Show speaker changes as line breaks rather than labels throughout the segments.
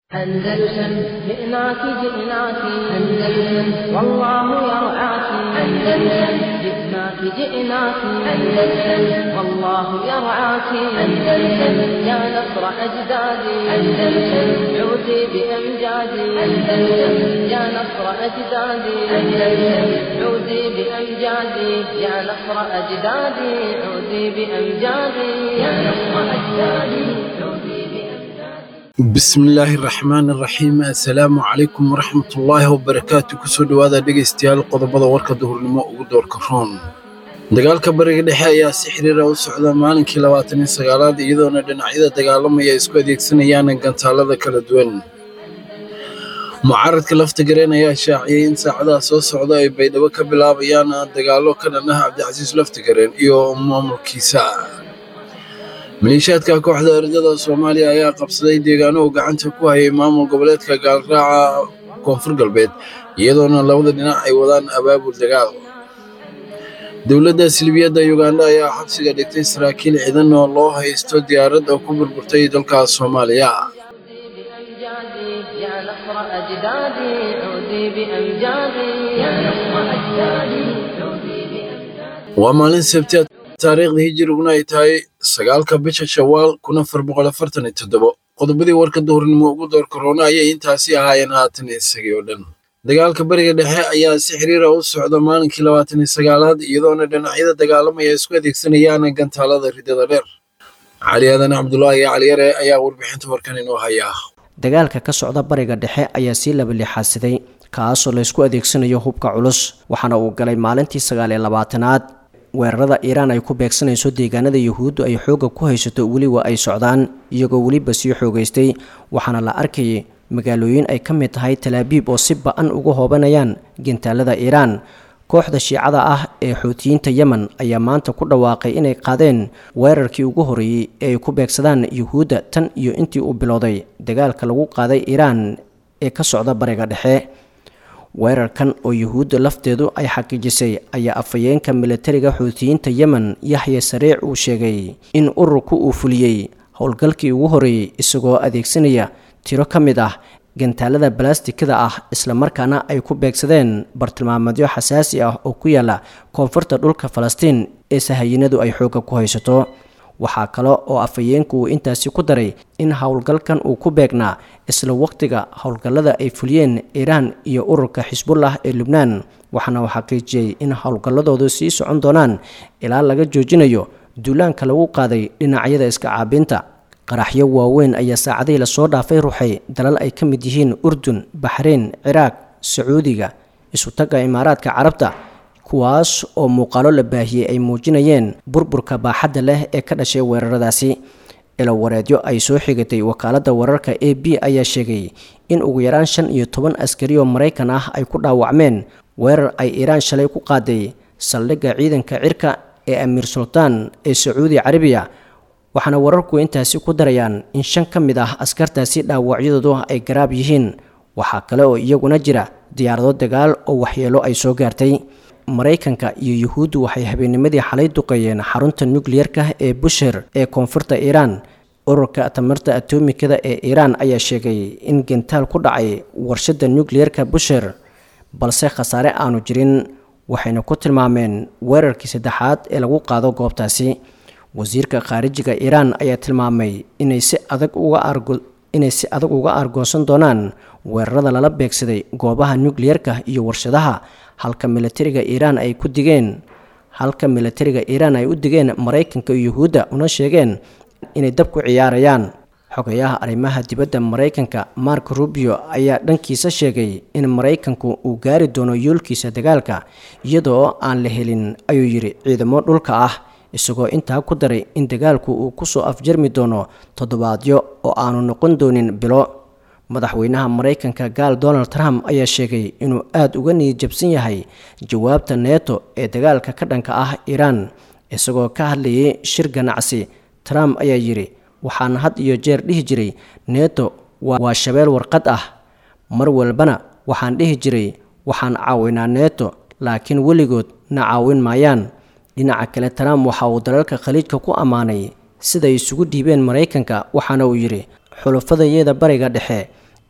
أندلسن جئناك جئناك أندلسن والله يرعاك أندلسن جئناك جئناك أندلسن والله يرعاك أندلسن يا نصر أجدادي أندلسن عودي بأمجادي أندلسن يا نصر أجدادي أندلسن عودي بأمجادي يا نصر أجدادي عودي بأمجادي يا نصر أجدادي عودي بأمجادي
bismillaahi raxmaani raxiim assalaamu calaykum waraxmatullaahi wabarakaatu kusoo dhowaada dhegaystayaal qodobada warka duhurnimo ugu doorka roon dagaalka bariga dhexe ayaa si xiriira u socda maalinkii labaatan iyo sagaalaad iyadoona dhinacyada dagaalamaya isku adeegsanayaan gantaalada kala duwan mucaaradka lafta gareen ayaa shaaciyey in saacadaha soo socda ay baydhabo ka bilaabayaan dagaallo ka dhan ah cabdicasiis lafta gareen iyo maamulkiisa maleeshiyaadka kooxda ardada soomaaliya ayaa qabsaday deegaano uu gacanta ku hayay maamul goboleedka gaalraaca koonfur galbeed iyadoona labada dhinac ay wadaan abaabul dagaal dowladda silbiyadda yuganda ayaa xabsiga dhigtay saraakiil ciidan oo loo haysto diyaarad oo ku burburtay dalka soomaaliya
بأمجادي يا نصر أجدادي عودي بأمجادي يا نصر أجدادي عودي بأمجادي
waa maalin sabti taariikhda hijiriguna ay tahay sagaalka bisha shawaal kun afar boqol afartan iyo toddobo qodobadii warka duhurnimo ugu door korona ayay intaasi ahaayeen haatan isagii oo dhan dagaalka bariga dhexe ayaa si xiriira u socda maalinkii labaatan iyo sagaalaad iyadoona dhinacyada dagaalamaya isku adeegsanayaan gantaalada ridada dheer cali aadan cabdulaahi caliyare ayaa warbixinta warkan inoo haya
dagaalka ka socda bariga dhexe ayaa sii labalixaadsaday kaasoo laysku adeegsanayo hubka culus waxaana uu galay maalintii sagaal iyo labaatanaad weerarada iiraan ay ku beegsanayso deegaanada yuhuuddu ay xoogga ku haysato weliba ay socdaan iyagoo weliba sii xoogaystay waxaana la arkayay magaalooyin ay ka mid tahay talaabiib oo si ba-an uga hoobanayaan gintaalada iiraan kooxda shiicada ah ee xuutiyiinta yemen ayaa maanta ku dhawaaqay inay qaadeen weerarkii ugu horreeyey ee ay ku beegsadaan yuhuudda tan iyo intii uu bilowday dagaalka lagu qaaday iiraan ee ka socda bariga dhexe weerarkan oo yuhuudda lafteedu ay xaqiijisay ayaa afhayeenka militariga xuutiyiinta yemen yaxya sariic uu sheegay in ururku uu fuliyey howlgalkii ugu horreeyey isagoo adeegsanaya tiro ka mid ah gantaalada balastikada ah islamarkaana ay ku beegsadeen bartilmaameedyo xasaasi ah oo ku yaala koonfurta dhulka falastiin ee sahayinadu ay xoogga ku haysato waxaa kale oo afhayeenku uu intaasi ku daray in howlgalkan uu ku beegnaa isla waqtiga howlgallada ay fuliyeen iiraan iyo ururka xisbullah ee lubnaan waxaana uu xaqiijiyey in howlgalladoodu sii socon doonaan ilaa laga joojinayo duulaanka lagu qaaday dhinacyada iska caabinta qaraxyo waaweyn ayaa saacadihii lasoo dhaafay ruxay dalal ay ka mid yihiin urdun baxrayn ciraaq sacuudiga isutagga imaaraadka carabta kuwaas oo muuqaalo la baahiyey ay muujinayeen burburka baaxadda leh ee ka dhashay weeraradaasi ilowareedyo ay soo xigatay wakaaladda wararka a b ayaa sheegay in ugu yaraan shan iyo toban askari oo maraykan ah ay ku dhaawacmeen weerar ay iiraan shalay ku qaaday saldhigga ciidanka cirka ee amiir sultaan ee sacuudi carabiya waxaana wararku intaasi ku darayaan in shan ka mid ah askartaasi dhaawacyadoodu ay garaab yihiin waxaa kale oo iyaguna jira diyaarado dagaal oo waxyeelo ay soo gaartay maraykanka iyo yuhuuddu waxay habeennimadii xalay duqeeyeen xarunta nukliyerka ee busher ee koonfurta iiraan ururka tamarta atomikada ee iiraan ayaa sheegay in gentaal ku dhacay warshadda nukliyerka busher balse khasaare aanu jirin waxayna ku tilmaameen weerarkii saddexaad ee lagu qaado goobtaasi wasiirka khaarijiga iiraan ayaa tilmaamay inay si adag uga argo inay si adag uga argoonsan doonaan weerarada lala beegsaday goobaha nukliyerka iyo warshadaha halka militariga iiraan ay ku digeen halka militariga iiraan ay u digeen maraykanka iyo yuhuudda una sheegeen inay dab ku ciyaarayaan xogayaha arrimaha dibadda maraykanka mark rubio ayaa dhankiisa sheegay in maraykanku uu gaari doono yoolkiisa dagaalka iyadoo aan la helin ayuu yidhi ciidamo dhulka ah isagoo intaa ku daray in dagaalku uu kusoo afjarmi doono toddobaadyo oo aanu noqon doonin bilo madaxweynaha maraykanka gaal donald trump ayaa sheegay inuu aada uga niyadjabsan yahay jawaabta neeto ee dagaalka ka dhanka ah iiraan isagoo ka hadlayay shir ganacsi trump ayaa yidhi waxaan had iyo jeer dhihi jiray neeto waa shabeel warqad ah mar walbana waxaan dhihi jiray waxaan caawinaa neeto laakiin weligood na caawin maayaan dhinaca kale trump waxa uu dalalka khaliijka ku ammaanay siday isugu dhiibeen maraykanka waxaana uu yidhi xulafadayada bariga dhexe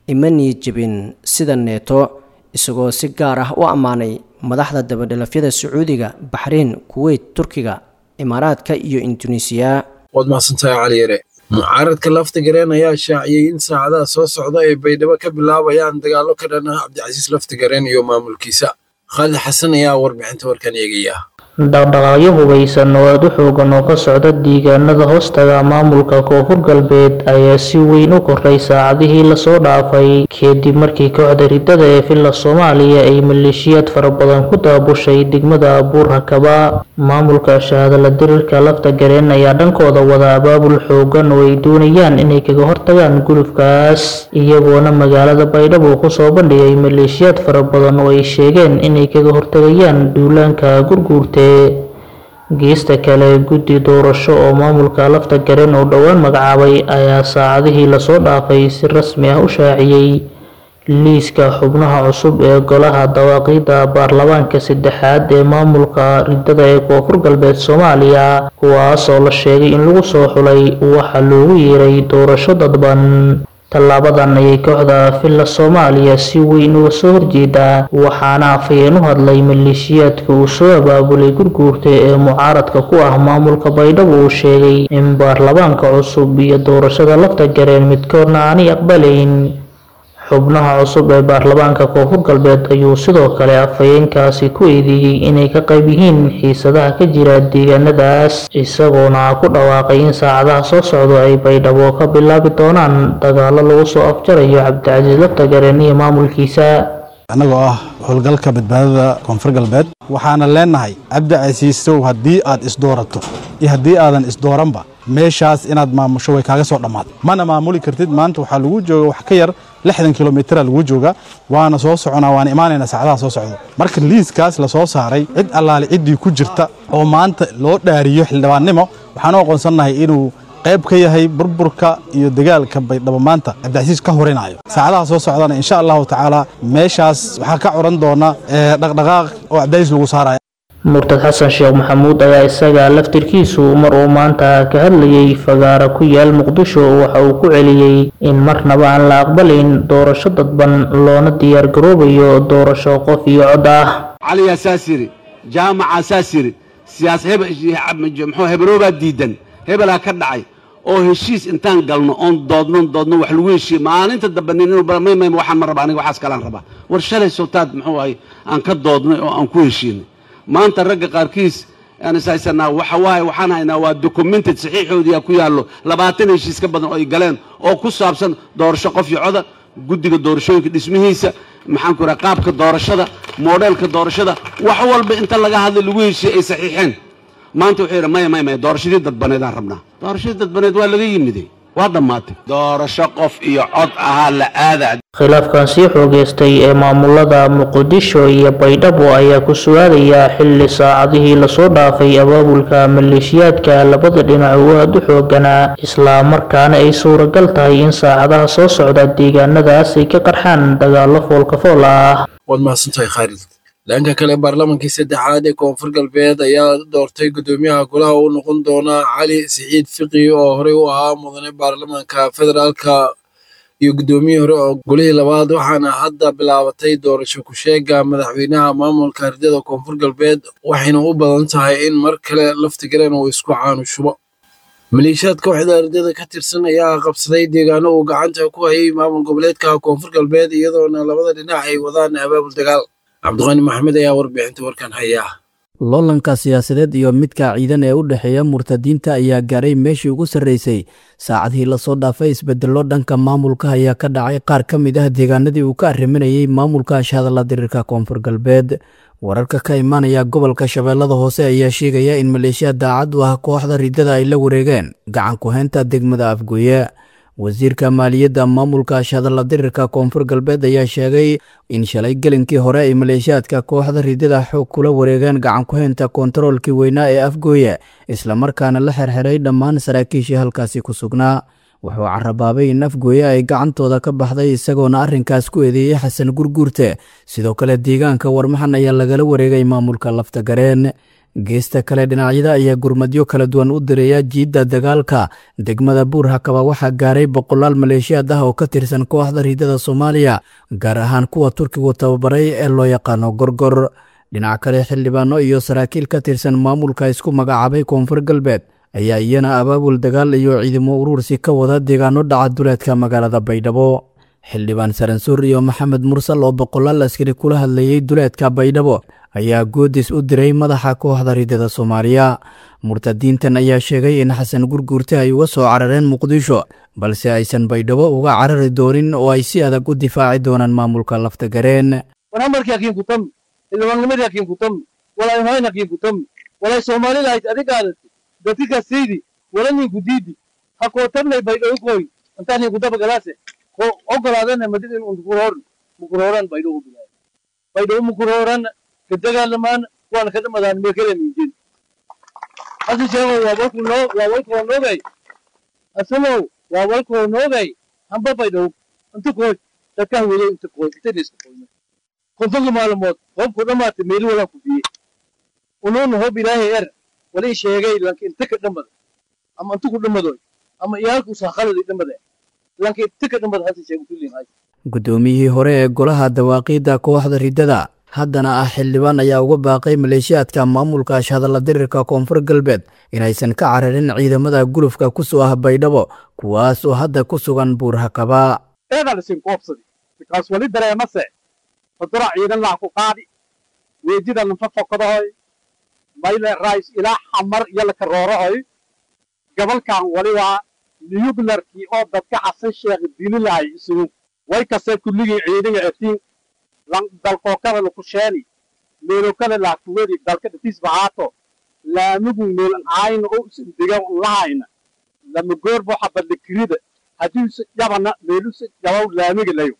imani jebin sida neeto isagoo si gaar ah u ammaanay madaxda dabadhelafyada sacuudiga baxriin kuweyt turkiga imaaraadka iyo induneisiya
waad mahadsantahay cali yare mucaaradka lafta gareen ayaa shaaciyey in saacadaha soo socda ay baydhabo ka bilaabayaan dagaallo ka dhan ah cabdicasiis lafta gareen iyo maamulkiisa khaalid xasan ayaa warbixinta warkan eegaya
dhaqdhaqaaqyo hubaysan oo aada u xoogan oo ka socda deegaanada hoostaga maamulka koonfur galbeed ayaa si weyn u koray saacadihii lasoo dhaafay kadib markii kooxda ridada ee villa soomaaliya ay maleeshiyaad fara badan ku daabushay degmada abuur hakaba maamulka shahaadala dirirka lafta gareen ayaa dhankooda wada abaabul xoogan oo ay doonayaan inay kaga hortagaan gulufkaas iyagoona magaalada baydhabo kusoo bandhigay maleeshiyaad fara badan oo ay sheegeen inay kaga hortagayaan duulaanka gurguurte geesta kale guddi doorasho oo maamulka lafta gareen oo dhowaan magacaabay ayaa saacadihii lasoo dhaafay si rasmi ah u shaaciyey liiska xubnaha cusub ee golaha dawaaqiida baarlamaanka saddexaad ee maamulka ridada ee koonfur galbeed soomaaliya kuwaas oo la sheegay in lagu soo xulay waxa loogu yeeray doorasho dadban tallaabadan ayay kooxda villa soomaaliya si weyn uga soo horjeedaa waxaana afhayeen u hadlay maleeshiyaadka uu soo abaabulay gurguurta ee mucaaradka ku ah maamulka baydhabo uu sheegay in baarlamaanka cusub iyo doorashada lafta gareen midkoodna aanay aqbalayn xubnaha cusub ee baarlamaanka koonfur galbeed ayuu sidoo kale afhayeenkaasi ku eedeeyey inay ka qayb yihiin xiisadaha ka jira deegaanadaas isagoona ku dhawaaqay in saacadaha soo socda ay baydhabo ka bilaabi doonaan dagaalo lagu soo afjarayo cabdicasiis laftagareen iyo maamulkiisa
annagoo ah howlgalka badbaadada koonfur galbeed waxaana leenahay cabdicasiisow haddii aad isdoorato iyo haddii aadan isdooranba meeshaas inaad maamusho way kaaga soo dhammaatay mana maamuli kartid maanta waxaa lagu jooga wax ka yar lixdan kilomitira lagu jooga waana soo soconaa waana imaanaynaa saacadaha soo socdo marka liiskaas la soo saaray cid allaale ciddii ku jirta oo maanta loo dhaariyo xildhibaannimo waxaan u aqoonsannahay inuu qayb ka yahay burburka iyo dagaalka baydhabo maanta cabdicasiis ka horinayo saacadaha soo socdana insha allahu tacaala meeshaas waxaa ka curan doona dhaqdhaqaaq oo cabdicasiis lagu saaraya
murtad xasan sheekh maxamuud ayaa isaga laftirkiisu mar uu maanta ka hadlayay fagaara ku yaal muqdisho waxa uu ku celiyey in marnaba aan la aqbalayn doorasho dadban loona diyaar garoobayo doorasho qof iyo cod ah
caliyaa saas yiri jaamaca saas yiri siyaas muxuu hebroobaa diidan hebelaa ka dhacay oo heshiis intaan galno oon doodno doodno wax lagu heshiiye maalinta dambe nin inuu barmaymayma waxaan ma raba aniga waxaas kalaan rabaa war shalay sowtaad muxuu ahay aan ka doodnay oo aan ku heshiinay maanta ragga qaarkiis aan ishaysanaa waxa waaye waxaan haynaa waa documented saxiixoodiyaa ku yaallo labaatan heshiis ka badan oo ay galeen oo ku saabsan doorasho qof iyo coda guddiga doorashooyinka dhismihiisa maxaan ku raha qaabka doorashada moodheelka doorashada wax walba inta laga hadlay lagu heshiiyey ay saxiixeen maanta wuxuu yidhi maya maya maya doorashadii dadbaneedaan rabnaa doorashadii dadbaneed waa laga yimiday waa dhammaatay doorasho qof iyo cod ahaa la aada
khilaafkan sii xoogeystay ee maamulada muqdisho iyo baydhabo ayaa ku sugaadaya xilli saacadihii lasoo dhaafay abaabulka maleeshiyaadka labada dhinac uu aada u xooganaa islamarkaana ay suuragal tahay in saacadaha soo socda deegaanadaas ay ka qarxaan dagaalo foolkafool ah
waad mahadsantahay khaalid dhanka kale baarlamankii saddexaad ee koonfur galbeed ayaa doortay guddoomiyaha golaha uu noqon doona cali siciid fiqi oo horey u ahaa mudane baarlamaanka federaalka iyo guddoomiyihii hore oo golihii labaad waxaana hadda bilaabatay doorasho ku-sheega madaxweynaha maamulka ardada koonfur galbeed waxayna u badan tahay in mar kale laftigaleen uu isku caanushubo maleeshiyaad kooxda ardada ka tirsan ayaa qabsaday deegaano uu gacanta ku hayay maamul goboleedka koonfur galbeed iyadoona labada dhinac ay wadaan abaabul dagaal cabdiqaani maxamed ayaa warbixinta warkan haya
loolanka siyaasadeed iyo midka ciidan ee u dhexeeya murtadiinta ayaa gaaray meeshii ugu sarreysay saacadihii lasoo dhaafay isbedello dhanka maamulka ayaa ka dhacay qaar ka mid ah deegaanadii uu ka arriminayay maamulka shahadalla diriirka koonfur galbeed wararka ka imaanaya gobolka shabeellada hoose ayaa sheegaya in maleeshiya daacad u ah kooxda ridada ay la wareegeen gacan ku-heynta degmada afgooye wasiirka maaliyadda maamulka shahadalla dirirka koonfur galbeed ayaa sheegay in shalay gelinkii hore ay maleeshiyaadka kooxda ridada xoog kula wareegeen gacan ku-heynta kontaroolkii weynaa ee afgooye islamarkaana la xerxiray dhammaan saraakiishii halkaasi ku sugnaa wuxuu carabaabay in afgooye ay gacantooda ka baxday isagoona arrinkaas ku eedeeyey xasan gurguurte sidoo kale deegaanka warmaxan ayaa lagala wareegay maamulka lafta gareen geesta kale dhinacyada ayaa gurmadyo kala duwan u direeya jiidda dagaalka degmada buurhakaba waxaa gaaray boqolaal maleeshiyaad ah oo ka tirsan kooxda riidada soomaaliya gaar ahaan kuwa turkigu tababaray ee loo yaqaano gorgor dhinac kale xildhibaano iyo saraakiil ka tirsan maamulka isku magacaabay koonfur galbeed ayaa iyana abaabul dagaal iyo ciidamo uruursi ka wada deegaano dhaca duleedka magaalada baydhabo xildhibaan saransuur iyo maxamed mursal oo boqolaal askari kula hadlayey duleedka baydhabo ayaa goodis u diray madaxa kooxda riidada soomaaliya murtadiintan ayaa sheegay in xasan gurguurte ay uga soo carareen muqdisho balse aysan baydhabo uga carari doonin oo ay si adag u difaaci doonaan maamulka laftagareen
wanamarkii hakiin kutam xildhibaannimadii hakiin kutam walay hoyn hakiin kutam walay soomaalida hayd adigaada dadkika siidi walanin diidi hakootarnay baydhabo koy intaani kudaba galaase ko ogolaadana madid in unkuroor mukurooran baydhabo bilaa baydhabo mukurooran ka dagaalamaan waana ka dhamadaan meekale minjin hasi sheego waa walku noo waa walkoo noogay asalow waa walkoo noogay hamba baydhabo inta koy dadka hawado inta koy inta dhiska koyna kontonka maalmood hoobku dhammaatay meeli walaa ku biye unuuna hoob ilaahay er walii sheegay lanka inta ka dhammada ama inta ku dhammadoy ama iyaalku saakhaladi dhammada lanka inta ka dhammada hasi sheego kulliin hay
guddoomiyihii hore ee golaha dawaaqiidda kooxda riddada haddana ah xildhibaan ayaa uga baaqay maleeshiyaadka maamulka ashhadalla dirirka koonfur galbeed inaysan ka cararin ciidamada gulufka ku soo ah baydhabo kuwaas oo hadda ku sugan buurhakaba
eedalisin koobsadi bikaas wali dareemase fadura ciidan laa ku qaadi weejida lanfa fokadahoy mayle rais ilaa xamar iyo laka roorohoy gabalkan wali waa niyuglarkii oo dadka xasan sheekh dili lahay isugu way kase kulligii ciidiga etiin dalkookada laku sheeni meelokada laakuwedi dalka dhatiis bahaato laamigu meelan aayna oo usan degan lahayna lama goorbo xabadla kirida haddiise yabana meeluse yabaw laamiga layo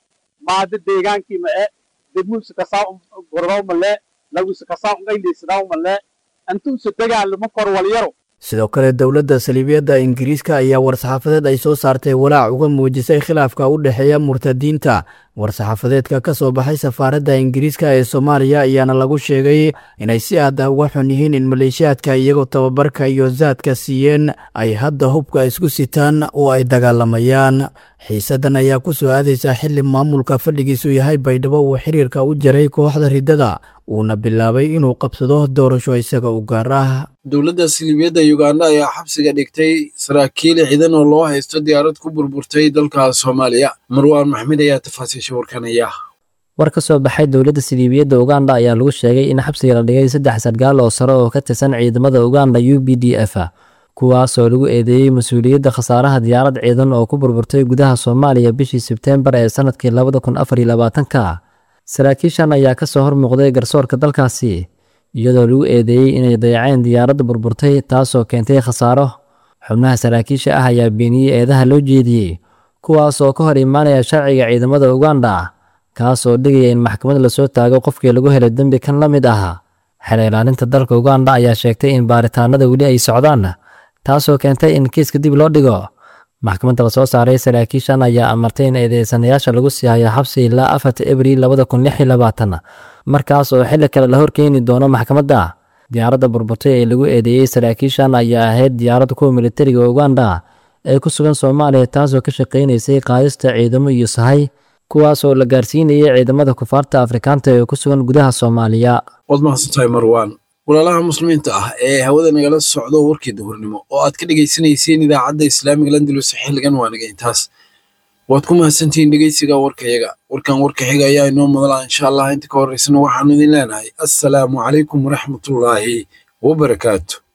maada deegaankii ma e degmuuse kasaa gorbaw male laguse kasaa ungayliisadaw male antuuse dagaalama kor walyaro
sidoo kale dowladda saliibiyadda ingiriiska ayaa war-saxaafadeed ay soo saartay walaac uga muujisay khilaafka u dhexeeya murtadiinta war-saxaafadeedka ka soo baxay safaaradda ingiriiska ee soomaaliya ayaana lagu sheegay inay si aad ah uga xun yihiin in maleeshiyaadka iyagoo tababarka iyo saadka siiyeen ay hadda hubka isku sitaan oo ay dagaalamayaan xiisaddan ayaa ku soo aadaysaa xili maamulka fadhigiisu yahay baydhabo uu xiriirka u jaray kooxda riddada uuna bilaabay inuu qabsado doorasho isaga u gaar ah
dowladda siliibiyadda uganda ayaa xabsiga dhigtay saraakiil ciidan oo loo haysto diyaarad ku burburtay dalka soomaaliya marwaan maxmed ayaa tafaasiisha warkanaya
war ka soo baxay dowladda siliibiyadda uganda ayaa lagu sheegay in xabsiga la dhigay saddex sargaal oo sare oo ka tirsan ciidamada uganda u b d f kuwaasoo lagu eedeeyey mas-uuliyadda khasaaraha diyaarad ciidan oo ku burburtay gudaha soomaaliya bishii sebteembar ee sanadkii labada kun afar iyo labaatanka saraakiishan ayaa ka soo hormuuqday garsoorka dalkaasi iyadoo lagu eedeeyey inay dayaceen diyaaradda burburtay taasoo keentay khasaaro xubnaha saraakiisha ah ayaa beeniyey eedaha loo jeediyey kuwaas oo ka hor imaanaya sharciga ciidamada uganda kaasoo dhigaya in maxkamad lasoo taago qofkii lagu helay dembi kan la mid ah xel ilaalinta dalka uganda ayaa sheegtay in baaritaanada weli ay socdaan taasoo keentay in kiiska dib loo dhigo maxkamadda la soo saaray saraakiishan ayaa amartay in eedeysanayaasha lagu sii hayo xabsi ilaa afarta abriil labada kun lix iyo labaatan markaas oo xilli kale la horkeeni doono maxkamadda diyaaradda burburtay ee lagu eedeeyey saraakiishan ayaa ahayd diyaaradda kuwa militariga uganda ee ku sugan soomaaliya taasoo ka shaqaynaysay qaadista ciidamo iyo sahay kuwaasoo la gaarsiinayay ciidamada kufaarta afrikaanta ee ku sugan gudaha soomaaliya
waad mahadsantahay marwaan walaalaha muslimiinta ah ee hawada nagala socdo warkii duhurnimo oo aad ka dhegaysanayseen idaacadda islaamiga landalus xilligan waa naga intaas waad ku mahadsantihiin dhegeysiga warkayaga warkan warka xiga ayaa inoo madala insha allah inta ka horeysana waxaanu idin leenahay assalaamu calaykum waraxmatullaahi wabarakaatu